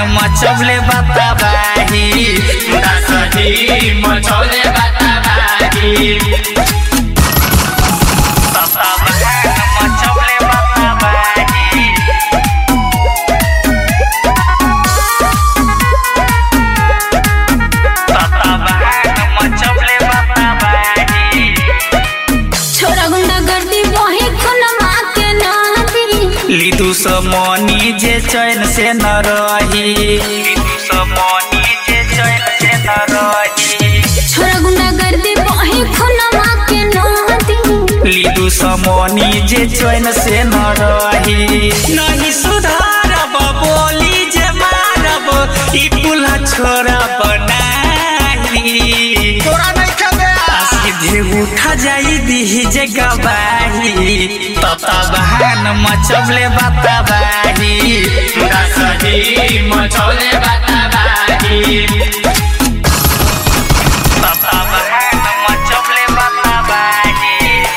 मचौले बताबाही दसही मचौले बताबाही बताबाही मचौले बताबाही बताबाही मचौले बताबाही छोरा गुंडा गर्दी वही खुनमा के नादी लिदु समनी जे चैन से न रही लिदु समनी जे चैन से न रही छोरा गुंडा गर्दी वही खुनमा के नादी लिदु समनी जे चैन से न रही नहीं सुधारब बोली जे मारब ई पुला छोरा बनाही तोरा नहीं खेदे सीधे उठा जाई दीही जे गवाही तता बहान मचबले बताबाही दसही मचौले बताबाही तता बहान मचबले बताबाही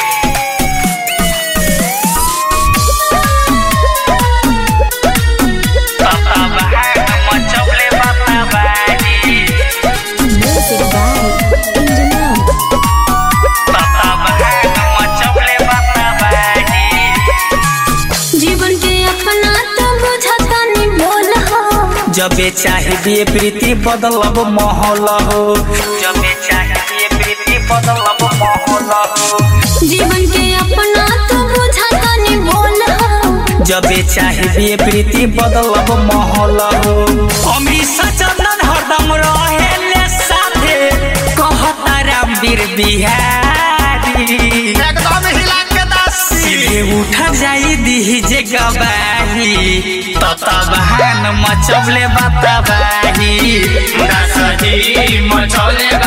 तता बहान मचबले बताबाही म्यूजिक बाय इंजनम तता बहान मचबले बताबाही जीवन के अपना तो बुझता नहीं बोल हो जबे चाहिए प्रीति बदलब माहौल हो जबे चाहिए प्रीति बदलब माहौल हो जीवन के अपना तो बुझता नहीं बोल हो जबे चाहिए प्रीति बदलब माहौल हो अमृत सचंदन हरदम रहेले साथे कहता रामवीर बिहारी एकदम हिला के दसी सीधे उठा जाई दीही जे गवाही तता बहान मचबले बताबाही दसही मचौले